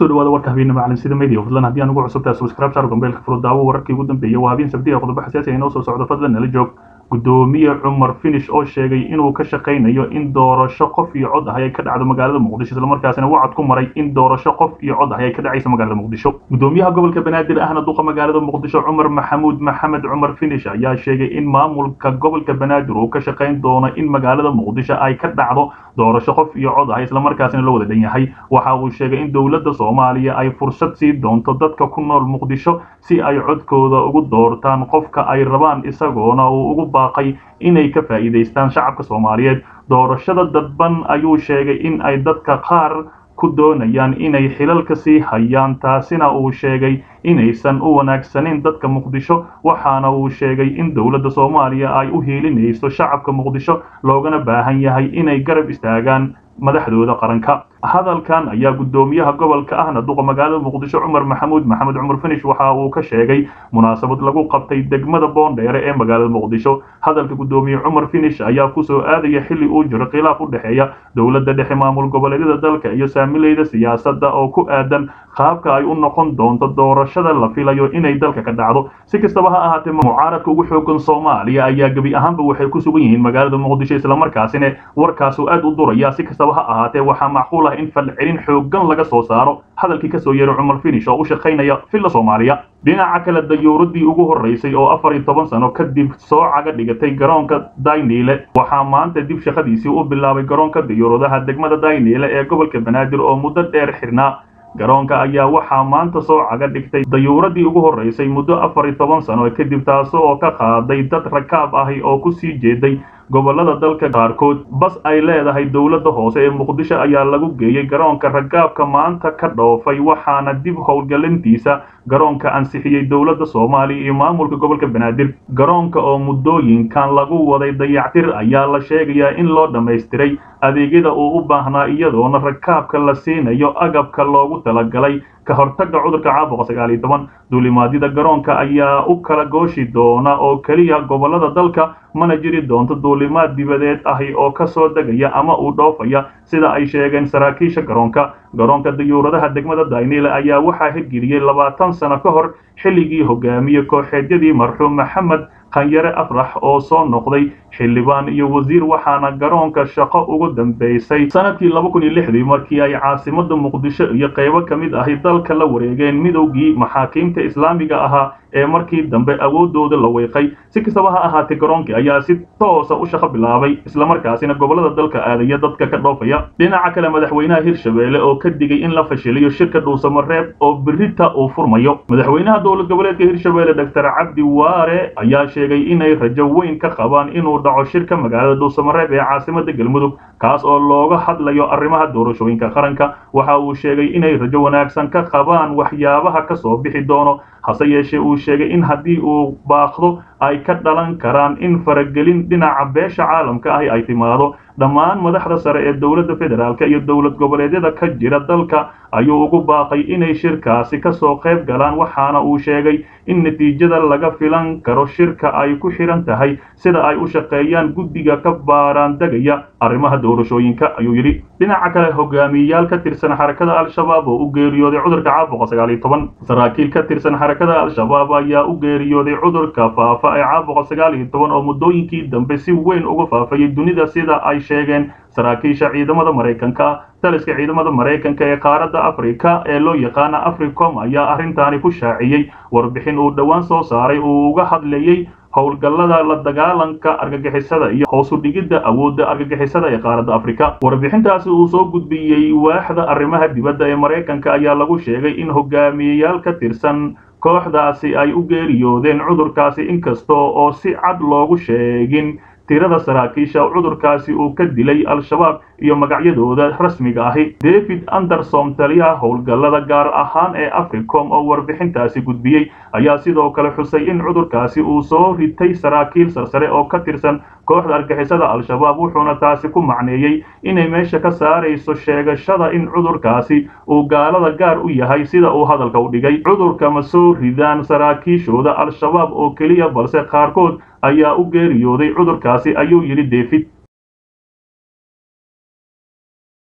kusoo dhawaada warka habeenimo caalamsida media fadlan haddii aan ugu cusubtahay subscribe saar gombeelka furo daawo wararkii ugu dambeeyay waa habeen sabti ee qodobo xasaasi ah inoo soo socdo fadlan nala joog gudoomiye cumar finish oo sheegay inuu ka shaqaynayo in doorasho qof iyo cod ah ay ka dhacdo magaalada muqdisho islamarkaasina wacad ku maray in doorasho qof iyo cod ah ay ka dhacaysa magaalada muqdisho gudoomiyaha gobolka banaadir ahna duqa magaalada muqdisho cumar maxamuud maxamed cumar finish ayaa sheegay in maamulka gobolka banaadir uu ka shaqayn doono in magaalada muqdisho ay ka dhacdo doorasho qof iyo cod ah islamarkaasina loo wada dhan yahay waxa uu sheegay in dowladda soomaaliya ay fursad sii doonto dadka ku nool muqdisho si ay codkooda ugu doortaan qofka ay rabaan isagoona uu ugu baaqay inay ka faa'iidaystaan shacabka soomaaliyeed doorashada dadban ayuu sheegay in ay dadka qaar ku doonayaan inay xilalka sii hayaan taasina uu sheegay inaysan u wanaagsanin dadka muqdisho waxaana uu sheegay in dowladda soomaaliya ay u hiilinayso shacabka muqdisho loogana baahan yahay inay garab istaagaan madaxdooda qaranka hadalkan ayaa gudoomiyaha gobolka ahna duqa magaalada muqdisho cumar maxamuud maxamed cumar finish waxa uu ka sheegay munaasabad lagu qabtay degmada boondheere ee magaalada muqdisho hadalka gudoomiye cumar finish ayaa kusoo aadaya xilli uu jiro khilaaf u dhexeeya dowladda dhexe maamul goboleedyada dalka iyo saamileyda siyaasadda oo ku aadan qaabka ay u noqon doonto doorashada la filayo inay dalka ka dhacdo si kastaba ha ahaatee mucaaradka ugu xoogan soomaaliya ayaa gebi ahaanba waxay ku sugan yihiin magaalada muqdisho islamarkaasina warkaasu aad u duraya si kastaba ha ahaatee waxaa macquul ah in falcelin xoogan laga soo saaro hadalkii kasoo yeeray cumar finish oo u shaqaynaya villa soomaaliya dhinaca kale dayuuradii ugu horreysay oo afar iyo toban sano kadib soo caga dhigatay garoonka dayniile waxaa maanta dib shaqadiisii u bilaabay garoonka dayuuradaha degmada dayniile ee gobolka banaadir oo muddo dheer xirnaa garoonka ayaa waxaa maanta soo caga dhigtay dayuuradii ugu horreysay muddo afar iyo toban sano kadib taas oo ka qaaday dad rakaab ahi oo ku sii jeeday gobolada dalka qaarkood bas ay leedahay dowladda hoose ee muqdisho ayaa lagu geeyey garoonka ragaabka maanta ka dhoofay waxaana dib howlgelintiisa garoonka ansixiyey dowladda soomaaliya iyo maamulka gobolka banaadir garoonka oo muddooyinkan lagu waday dayactir ayaa la sheegayaa in loo dhammaystiray adeegyada uu u baahnaa iyadoona rakaabka la siinayo agabka loogu talagalay ka hortagga cudurka caabuqa sagaal iyo toban duulimaadyada garoonka ayaa u kala gooshi doona oo keliya gobolada dalka mana jiri doonto duulimaad dibadeed ahi oo ka soo degaya ama uu dhoofaya sida ay sheegeen saraakiisha garoonka garoonka dayuuradaha degmada daynile ayaa waxaa hirgeliyey labaatan sano ka hor xilligii hogaamiye kooxeedyadii marxuum maxamed khanyare afrax oo soo noqday xildhibaan iyo wasiir waxaana garoonka shaqo ugu dambeysay sanadkii laba kun iyo lixdii markii ay caasimada muqdisho iyo qaybo ka mid ahi dalka la wareegeen midowgii maxaakiimta islaamiga ahaa ee markii dambe awoodooda la weeqay si kastaba ha ahaatee garoonkii ayaa si toosa u shaqo bilaabay islamarkaasina gobolada dalka aadaya dadka ka dhoofaya dhinaca kale madaxweynaha hirshabeelle oo ka digay in la fashiliyo shirka dhuusamareeb oo birita uu furmayo madaxweynaha dowlad goboleedka hirshabeelle doctor cabdi waare ayaa sheegay inay rajo weyn ka qabaan inuu dhaco shirka magaalada dhuusamareeb ee caasimada galmudug kaas oo looga hadlayo arrimaha doorashooyinka qaranka waxa uu sheegay inay rajo wanaagsan ka qabaan waxyaabaha ka soo bixi doono hase yeeshee uu sheegay in haddii uu baaqdo ay ka dhalan karaan in faragelin dhinaca beesha caalamka ahi ay timaado dhammaan madaxda sare ee dowladda federaalk iyo dowlad goboleedyada ka jira dalka ayuu ugu baaqay inay shirkaasi ka soo qayb galaan waxaana uu sheegay in natiijada laga filan karo shirka ay ku xidhan tahay sida ay u shaqeeyaan guddiga ka baaraan degaya arrimaha doorashooyinka ayuu yidhi dhinaca kale hogaamiyeyaal ka tirsan xarakada al-shabaab oo u geeriyooday cudurka caabuqa sagaal iyo toban saraakiil ka tirsan xarakada al-shabaab ayaa u geeriyooday cudurka faafa ee caabuqa sagaal iyo toban oo muddooyinkii dambe si weyn uga faafayay dunida sida ay sheegeen saraakiisha ciidamada maraykanka taliska ciidamada maraykanka ee qaaradda afrika ee loo yaqaana africom ayaa arrintaani ku shaaciyey warbixin uu dhowaan soo saaray uu uga hadlayey howlgallada la dagaalanka argagixisada iyo hoosu dhigidda awoodda argagixisada ee qaaradda afrika warbixintaasi uu soo gudbiyey waaxda arrimaha dibadda ee maraykanka ayaa lagu sheegay in hogaamiyeyaal ka tirsan kooxdaasi ay u geeriyoodeen cudurkaasi inkasta oo si cad loogu sheegin tirada saraakiisha cudurkaasi uu ka dilay al-shabaab iyo magacyadooda rasmiga ahi david anderson taliyaha howlgallada gaar ahaan ee africom oo warbixintaasi gudbiyey ayaa sidoo kale xusay in cudurkaasi uu soo ritay saraakiil sarsare oo ka tirsan kooxda argixisada al-shabaab wuxuuna taasi ku macneeyey inay meesha ka saarayso sheegashada in cudurkaasi uu gaalada gaar u yahay sida uu hadalka u dhigay cudurka ma soo ridaan saraakiishooda al-shabaab oo keliya balse qaarkood ayaa u geeriyooday cudurkaasi ayuu yidhi david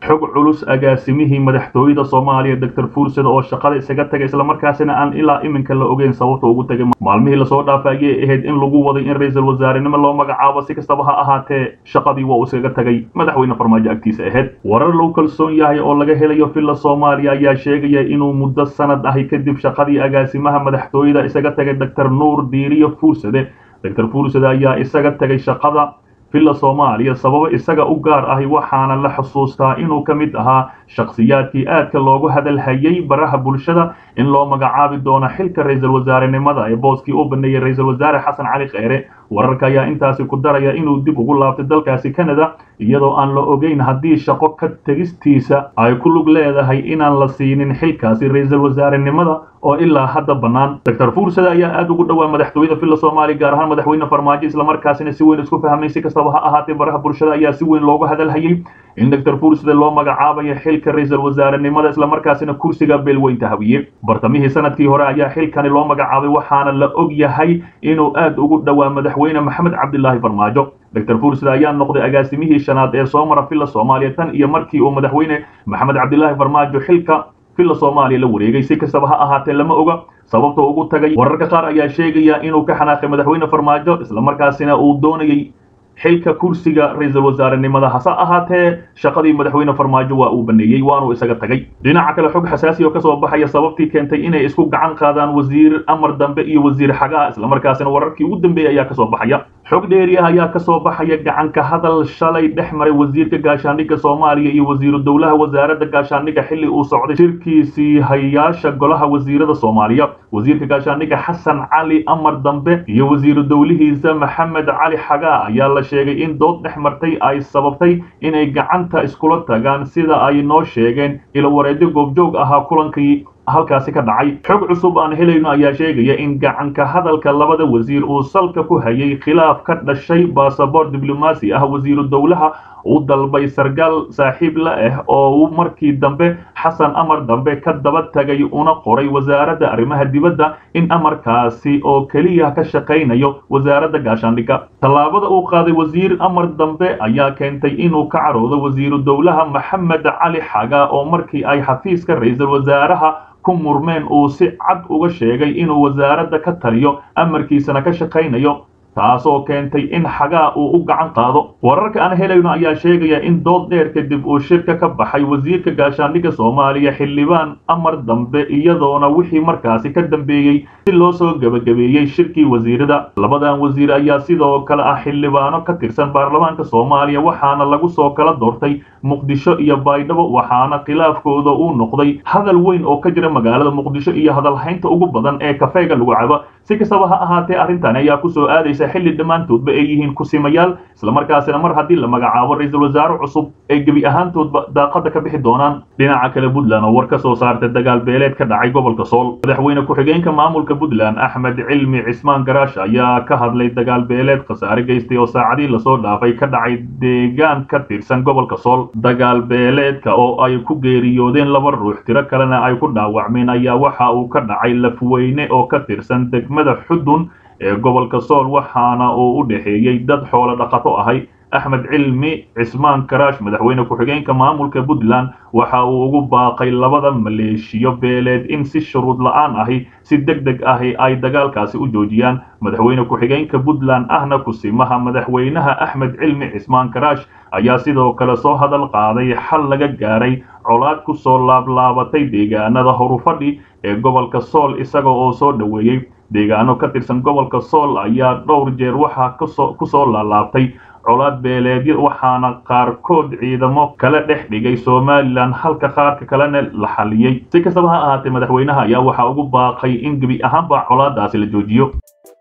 xog culus agaasimihii madaxtooyada soomaaliya doctor fuursada oo shaqada isaga tagay islamarkaasina aan ilaa iminka la ogeyn sababta ugu tagay maalmihii lasoo dhaafay ayay ahayd in lagu waday in ra-iisul wasaarenimo loo magacaabo si kastaba ha ahaatee shaqadii waa uu iskaga tagay madaxweyne farmaajo agtiisa ahayd warar lagu kalsoon yahay oo laga helayo villa soomaaliya ayaa sheegaya inuu muddo sanad ahi kadib shaqadii agaasimaha madaxtooyada isaga tagay doctor nuur diiriyo fuursade doctor fuursade ayaa isaga tagay shaqada villa soomaaliya sababo isaga u gaar ahi waxaana la xusuustaa inuu ka mid ahaa shakhsiyaadkii aadka loogu hadalhayay baraha bulshada in loo magacaabi doono xilka ra-iisul wasaarenimada ee booskii u baneeyey ra-iisul wasaare xasan cali kheyre wararka ayaa intaasi ku daraya inuu dib ugu laabtay dalkaasi canada iyadoo aan la ogeyn haddii shaqo ka tegistiisa ay ku lug leedahay inaan la siinin xilkaasi ra-iisul wasaarenimada oo ilaa hadda bannaan doctor fuursada ayaa aad ugu dhowaa madaxtooyada villa soomaaliya gaar ahaan madaxweyne farmaajo islamarkaasina si weyn isku fahmay si kastaba ha ahaatee baraha bulshada ayaa si weyn loogu hadalhayay in doctor fuursada loo magacaabayo xilka ra-iisul wasaarenimada islamarkaasina kursiga beelweynta hawiye bartamihii sanadkii hore ayaa xilkani loo magacaabay waxaana la og yahay inuu aad ugu dhowaa madaxweyne maxamed cabdilaahi farmaajo doctor fuursada ayaa noqday agaasimihii shanaad ee soo mara villa soomaaliya tan iyo markii uu madaxweyne maxamed cabdilaahi farmaajo xilka villa soomaaliya la wareegay si kastaba ha ahaatee lama oga sababta ugu tagay wararka qaar ayaa sheegaya inuu ka xanaaqay madaxweyne farmaajo islamarkaasina uu doonayay xilka kursiga ra-iisul wasaarenimada hase ahaatee shaqadii madaxweyne farmaajo waa uu baneeyey waanuu isaga tagay dhinaca kale xog xasaasi oo kasoo baxaya sababtii keentay inay isku gacan qaadaan wasiir amar dambe iyo wasiir xagaa islamarkaasina wararkii ugu dambeeyey ayaa kasoo baxaya xog dheeri ah ayaa kasoo baxaya gacanka hadal shalay dhex maray wasiirka gaashaandhigga soomaaliya iyo wasiiru dowlaha wasaaradda gaashaandhigga xilli uu socday shirkiisii hayaasha golaha wasiirada soomaaliya wasiirka gaashaandhigga xasan cali amar dambe iyo wasiiru dowlihiisa maxamed cali xagaa ayaa la sheegay in dood dhex martay ay sababtay inay gacanta iskula tagaan sida ay noo sheegeen ilo wareedyo goobjoog ahaa kulankii halkaasi ka dhacay xog cusub aan helayno ayaa sheegaya in gacanka hadalka labada wasiir uu salka ku hayay khilaaf ka dhashay basaboor diblomaasi ah wasiiru dowlaha u dalbay sargaal saaxiib la ah oo uu markii dambe xasan amar dambe ka daba tagay una qoray wasaaradda arrimaha dibadda in amarkaasi oo keliya ka shaqaynayo wasaaradda gaashaandhigga tallaabada uu qaaday wasiir amar dambe ayaa keentay inuu ka caroodo wasiiru dowlaha maxamed cali xaga oo markii ay xafiiska ra-iisul wasaaraha ku murmeen uu si cad uga sheegay inuu wasaaradda ka taliyo amarkiisana ka shaqaynayo taasoo keentay in xagaa uu u gacan qaado wararka aan helayno ayaa sheegaya in dood dheer kadib uu shirka ka baxay wasiirka gaashaandhigga soomaaliya xildhibaan amar dambe iyadoona wixii markaasi ka dambeeyey si loo soo gebagabeeyey shirkii wasiirada labadan wasiir ayaa sidoo kale ah xildhibaano ka tirsan baarlamaanka soomaaliya waxaana lagu soo kala doortay muqdisho iyo baydhabo waxaana khilaafkooda uu noqday hadal weyn oo ka jira magaalada muqdisho iyo hadalhaynta ugu badan ee kafeega lagu cabo si kastaba ha ahaatee arrintan ayaa kusoo aadaysa xilli dhammaantoodba ay yihiin kusimayaal islamarkaasina mar haddii la magacaabo ra-iisul wasaare cusub ay gebi ahaantoodba daaqada ka bixi doonaan dhinaca kale puntland oo war ka soo saartay dagaal beeleed ka dhacay gobolka sool madaxweyne ku-xigeenka maamulka puntland axmed cilmi cismaan garaash ayaa ka hadlay dagaal beeleed khasaare geystay oo saacadii lasoo dhaafay ka dhacay deegaan ka tirsan gobolka sool dagaal beeleedka oo ay ku geeriyoodeen laba ruux tiro kalena ay ku dhaawacmeen ayaa waxa uu ka dhacay lafweyne oo ka tirsan degmada xudun ee gobolka sool waxaana uu u dhexeeyey dad xoolo dhaqato ahay axmed cilmi cismaan karaash madaxweyne ku-xigeenka maamulka puntland waxa uu ugu baaqay labada maleeshiyo beeleed in si shuruud la-aan ahi si deg deg ahi ay dagaalkaasi u joojiyaan madaxweyne ku-xigeenka puntland ahna kusimaha madaxweynaha axmed cilmi cismaan karaash ayaa sidoo kale soo hadal qaaday xal laga gaaray colaad ku soo laablaabatay deegaanada horufadhi ee gobolka sool isaga oo soo dhoweeyey deegaano ka tirsan gobolka sool ayaa dhowr jeer waxaa ku soo laalaabtay colaad beeleedyo waxaana qaarkood ciidamo kala dhex dhigay somalilan halka qaarka kalena la xaliyey si kastaba ha ahaatee madaxweynaha ayaa waxaa ugu baaqay in gebi ahaanba colaadaasi la joojiyo